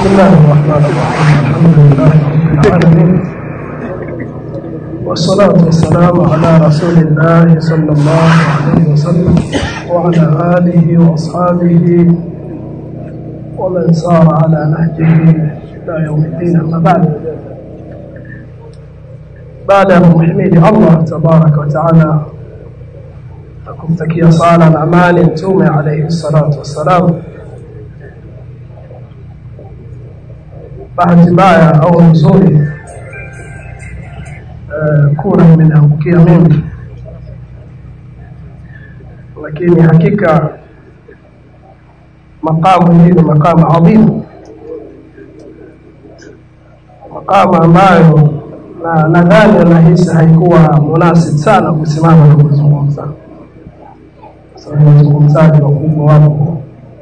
بسم الله الرحمن الرحيم الحمد لله رب العالمين والصلاة والسلام على رسول الله صلى الله عليه وسلم وعلى آله وأصحابه ومن سار على نهجه إلى يوم الدين أما بعد بعد محمد الله تبارك وتعالى kumtakia sala na amani mtume alayhi salatu wassalam bahati mbaya au nzuri uh, kura imeniangukia mimi lakini hakika makamu hii ni makamu adhimu makamu ambayo na nadhani nahisi haikuwa munasib sana kusimama na kuzungumza sababu wazungumzaji wakubwa wapo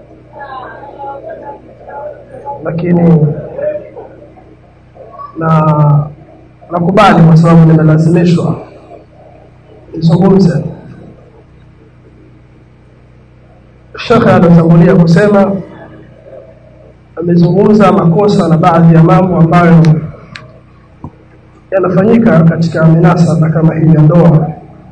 lakini na nakubali kwa sababu nimelazimishwa nizungumze shekhe alotangulia kusema amezungumza makosa na baadhi ya mambo ambayo yanafanyika katika minasaba kama hii ya ndoa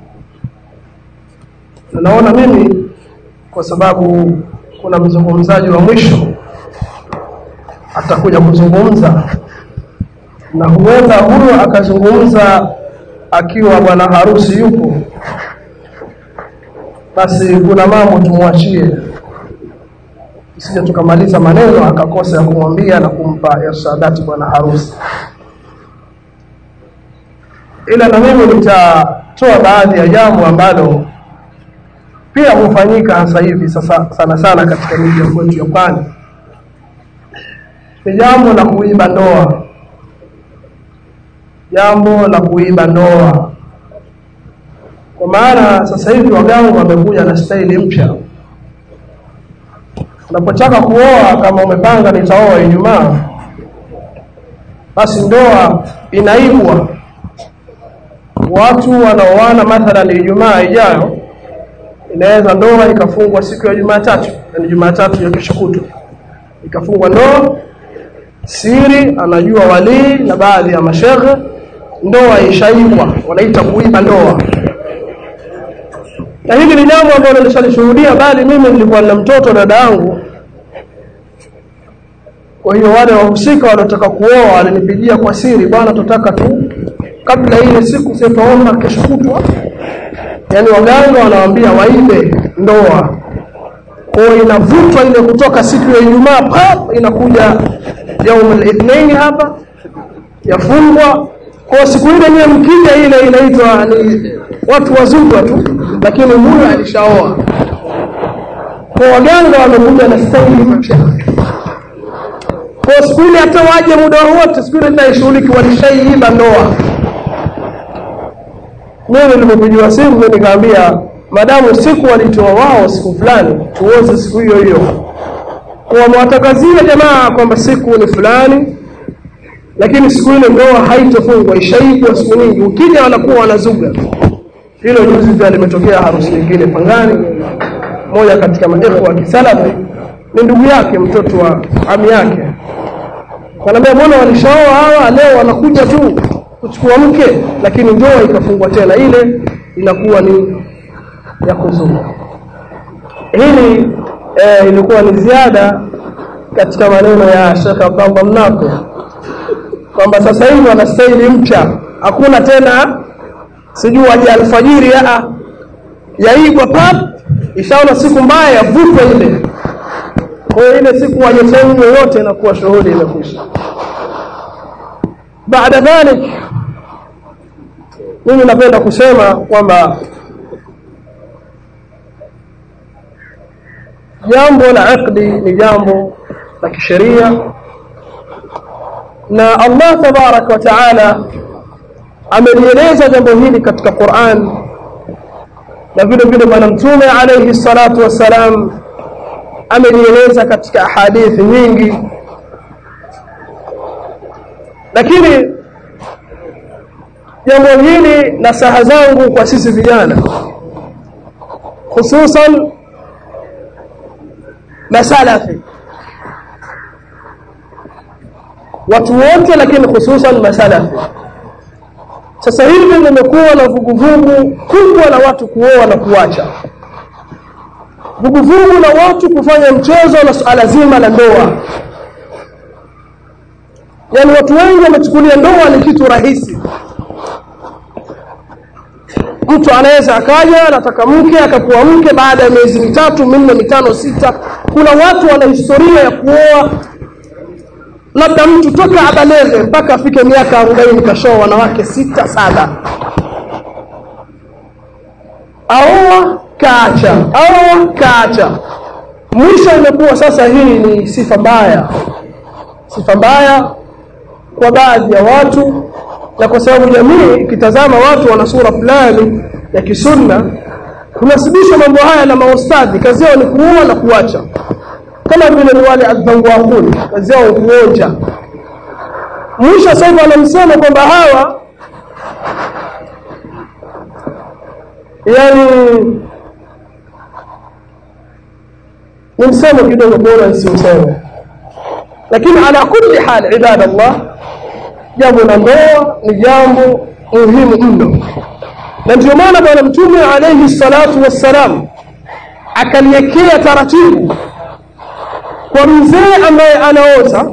na naona mimi kwa sababu kuna mzungumzaji wa mwisho atakuja kuzungumza na huenda huyo akazungumza akiwa bwana harusi yupo basi kuna mambo tumwachie isije tukamaliza maneno akakosa ya kumwambia na kumpa irshadati bwana harusi ila na mimi nitatoa baadhi ya jambo ambalo pia hufanyika hasa hivi sasa sana sana katika miji ya kwetu ya pwani ni jambo la kuiba ndoa jambo la kuiba ndoa kwa maana sasa hivi waganga wamekuja na staili mpya unapotaka kuoa kama umepanga nitaoa ijumaa basi ndoa inaibwa watu wanaoana mathalan ijumaa ijayo inaweza ndoa ikafungwa siku ya Jumatatu yani Jumatatu ya kesho kutwa ikafungwa ndoa siri anajua walii na baadhi ya mashehe ndoa ishaibwa wanaita kuiba ndoa na hili ni jambo ambalo nilishalishuhudia bali mimi nilikuwa na mtoto dada yangu kwa hiyo wale wahusika waliotaka kuoa walinipigia kwa siri bwana tutaka tu kabla ile siku sitaomba kesho kutwa yani waganga wanawaambia waibe ndoa kwa inavutwa ile kutoka siku ya Ijumaa pap inakuja yaumul ithnain hapa yafungwa kwa siku ile nyewe mkija ile inaitwa ni watu wazungwa tu lakini huyo alishaoa kwa waganga wamekuja na staili mpya kwa siku ile hata waje muda wote siku ile itaishughuliki walishaiiba ndoa mimi nilipopigiwa simu mimi nikamwambia madamu siku walitoa wao siku fulani tuoze siku hiyo hiyo kwa mwatakazie jamaa kwamba siku ni fulani lakini siku ile ndoa haitofungwa ishaibwa siku nyingi ukija wanakuwa wanazuga hilo juzi pia limetokea harusi nyingine pangani moja katika maekhu wa kisalafi ni ndugu yake mtoto wa ami yake kanaambia mbona walishaoa hawa leo wanakuja tu kuchukua mke lakini ndoa ikafungwa tena ile inakuwa ni ya kuzunga hili eh, ilikuwa ni ziada katika maneno ya Sheikh Abdallah Mnako kwamba sasa hivi wana staili mpya hakuna tena sijui waje alfajiri ya yaigwa pap ishaona siku mbaya yavutwa ile kwa hiyo ile siku waje sehemu yoyote inakuwa shughuli imekwisha baada dhalik mimi napenda kusema kwamba jambo la aqdi ni jambo la kisheria na Allah tabarak wa taala amelieleza jambo hili katika Qur'an na vile vile bwana mtume alayhi salatu wassalam amelieleza katika hadithi nyingi lakini jambo hili na saha zangu kwa sisi vijana hususan masalafi watu wote lakini hususan masalafi sasa hivi limekuwa na vuguvugu kubwa la watu kuoa na kuacha vuguvugu la watu kufanya mchezo na suala zima la ndoa yaani watu wengi wamechukulia ndoa ni kitu rahisi mtu anaweza akaja anataka mke akakuwa mke baada ya miezi mitatu minne mitano sita kuna watu wana historia ya kuoa labda mtu toka abalege mpaka afike miaka arobaini kashoa wanawake sita saba aoa kaacha aoa kaacha mwisho imekuwa sasa hii ni sifa mbaya sifa mbaya kwa baadhi ya watu na kwa sababu jamii ikitazama watu wana sura fulani ya kisunna kunasibishwa mambo haya na maustadhi kazi yao ni kuoa na kuacha kama vile ni wale adhanguakuni kazi yao ni kuonja mwisho sasa hivi wanamsema kwamba hawa yani ni msemo kidogo bora nsiuseme lakini ala kulli hal ibadallah jambo la ndoa ni jambo muhimu mno na ndio maana bwana mtume alayhi salatu wassalam akaliwekea taratibu kwa mzee ambaye anaoza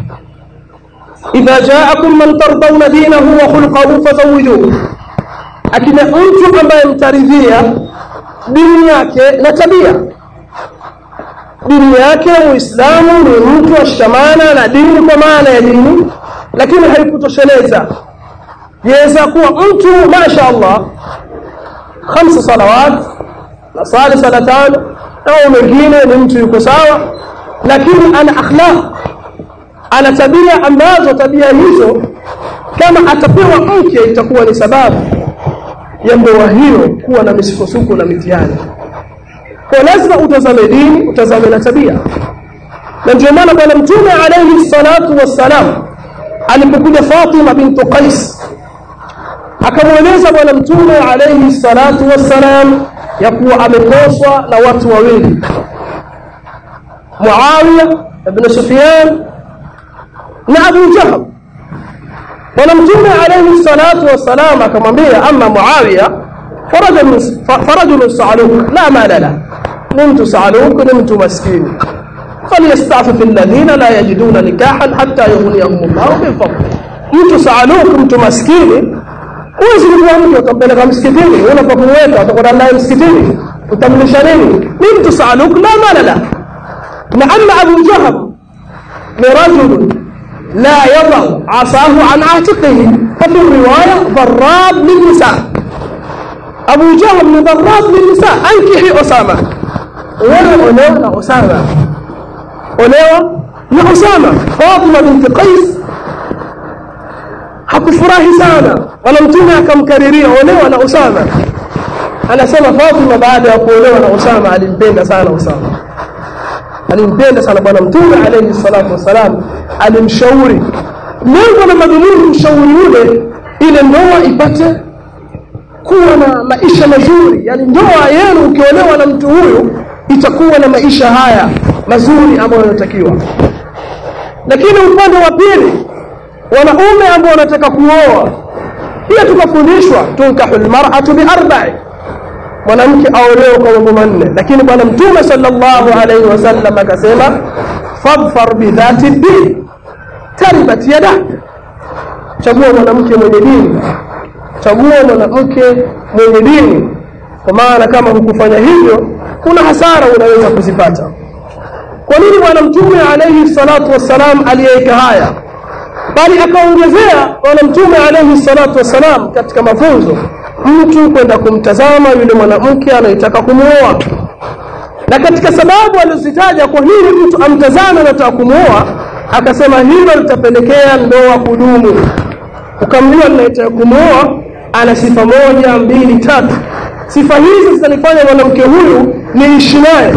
idha jaakum man tardawna dinahu wa khulqahu fazawijuhu akina mtu ambaye mtaridhia dini yake na tabia dini yake muislamu ni mtu ashikamana na dini kwa maana ya dini lakini haikutosheleza yaweza kuwa mtu masha allah khamsa salawat na sali sala tano au mengine ni mtu yuko sawa lakini ana akhlaq ana tabia ambazo tabia hizo kama atapewa mke itakuwa ni sababu ya ndoa hiyo kuwa na misukosuko na mitihani kwa lazima utazame dini utazame na tabia na ndio maana bwana mtume alayhi salatu wassalam alipokuja Fatima bintu Qais akamweleza bwana mtume alayhi salatu wassalam ya kuwa ameposwa na watu wawili Muawiya ibn Sufyan na Abu Jahl bwana mtume alayhi salatu wassalam akamwambia ama Muawiya فرجل فرجل صعلوك لا مال له نمت صعلوك نمت مسكين فليستعفف الذين لا يجدون نكاحا حتى يغنيهم الله من فضله mtu saaluk mtu maskini huwezi kuwa mtu utampeleka msikitini unapokumweka utakwenda naye msikitini utamlisha nini ni mtu saaluk la mala la na ama abu jahab ni rajulu la yadau asahu an atiqihi fafi riwaya dharab lilnisa abu jahab ni dharab lilnisa ankihi osama wewe olewa na osama olewa na Usama. Fatima binti Qais hakufurahi sana, wala mtume akamkariria olewa na Usama. Anasema Fatima baada ya kuolewa na Usama alimpenda sana Usama, alimpenda sana bwana mtume alayhi salatu wassalam, alimshauri lengo na madhumuni mshauri yule, ile ndoa ipate kuwa na maisha mazuri, yani ndoa yenu ukiolewa na mtu huyu itakuwa na maisha haya mazuri ambayo yanatakiwa lakini upande wa pili wanaume ambao wanataka kuoa pia tukafundishwa tunkahu lmaratu biarbai mwanamke aolewe kwa mambo manne lakini bwana mtume sallallahu alaihi wasallam akasema fadfar bidhati din taribat yadak chagua mwanamke mwenye dini chagua mwanamke mwenye dini kwa maana kama hukufanya hivyo kuna hasara unaweza kuzipata kwa nini bwana mtume alayhi salatu wassalam aliyeweka haya bali akaongezea bwana mtume alayhi salatu wassalam katika mafunzo mtu kwenda kumtazama yule mwanamke anayetaka kumwoa na katika sababu alizitaja kwa nini mtu amtazame anataka kumwoa akasema hilo litapelekea ndoa kudumu ukamjua anayetaka kumwoa ana sifa moja mbili tatu sifa hizi zitanifanya mwanamke huyu niishi naye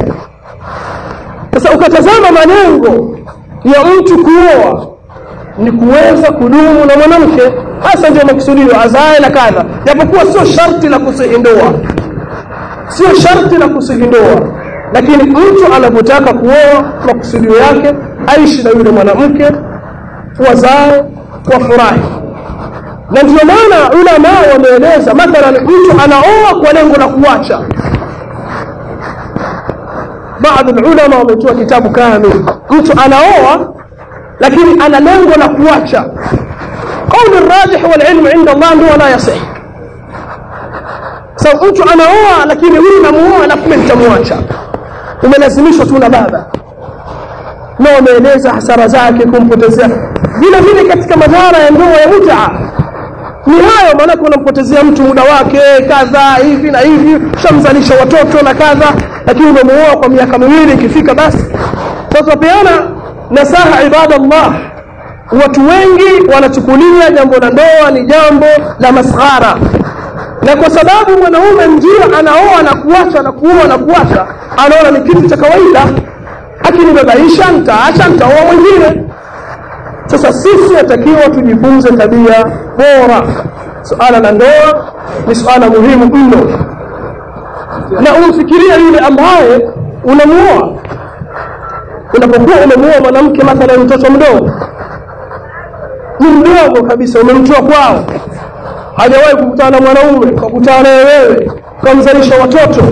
sasa ukatazama malengo ya mtu kuoa ni kuweza kudumu na mwanamke hasa ndio makusudio azae na kadha japokuwa sio sharti la kusihi ndoa sio sharti la kusihi ndoa lakini mtu anapotaka kuoa makusudio yake aishi na yule mwanamke wazae wafurahi na ndio maana ulama wameeleza mathalan mtu anaoa kwa lengo la kuacha baadhi ulama wametoa kitabu kamili mtu anaoa lakini ana lengo la kuacha قول الراجح والعلم عند الله ndio la yasih sababu mtu anaoa lakini huyu namuoa alafu mimi nitamwacha umelazimishwa tu na baba na wameeleza hasara zake kumpotezea vile vile katika madhara ya ndoa ya mutaa ni hayo maanake unampotezea mtu muda wake kadha hivi na hivi shamzalisha watoto na kadha lakini umemuoa kwa miaka miwili ikifika basi sasa peana nasaha ibadallah watu wengi wanachukulia jambo la ndoa ni jambo la masghara na kwa sababu mwanaume ndio anaoa na kuacha na kuoa na kuacha anaona ni kitu cha kawaida akinibabaisha nitaacha nitaoa mwingine sasa sisi natakiwa tujifunze tabia bora suala la ndoa ni suala muhimu mno na umfikiria yule ambaye unamuoa unapokuwa umemuoa mwanamke mathalan mtoto mdogo ni mdogo kabisa umemtoa kwao hajawahi kukutana na mwanaume ukakutana naye wewe ukamzalisha watoto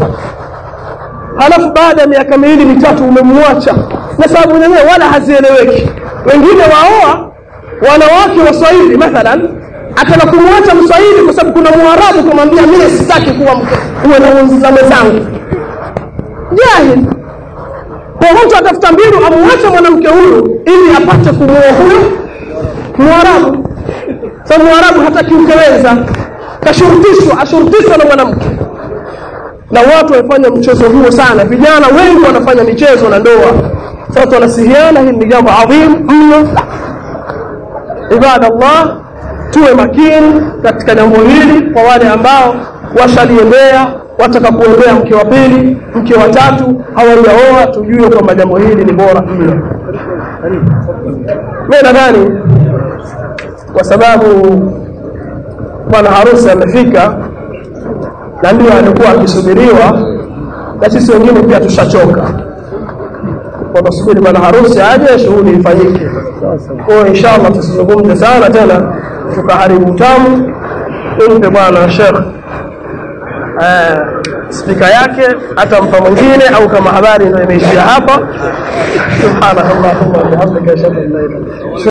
halafu baada ya miaka miwili mitatu umemwacha na sababu zenyewe wala hazieleweki wengine waoa wanawake waswahili mathalan ataka kumwacha mswahili kwa sababu kuna mwarabu kumwambia mimi sitaki kuwa mke uwe na uzame zangu jahil kwa mtu atafuta mbinu amwache mwanamke huyu ili apate kumuoa huyo mwarabu sababu mwarabu hataki ukeweza kashurutishwa ashurutishwa na mwanamke na watu wamefanya mchezo huo sana vijana wengi wanafanya michezo na ndoa sasa wanasihiana hili ni jambo adhim mno ibadallah tuwe makini katika jambo hili kwa wale ambao washaliendea wataka kuendea mke wa pili mke wa tatu hawajaoa tujue kwamba jambo hili ni bora mno mi nadhani kwa sababu bwana harusi amefika na ndio alikuwa akisubiriwa na sisi wengine pia tushachoka kwa tusubiri bwana harusi aje shughuli ifanyike kwa hiyo inshallah tusizungumze sana tena tukaharibu utamu tumpe bwana shekh eh, spika yake atampa mwingine au kama habari ndio imeishia hapa subhanakallahumma wa bihamdika ashhadu an la ilaha illa anta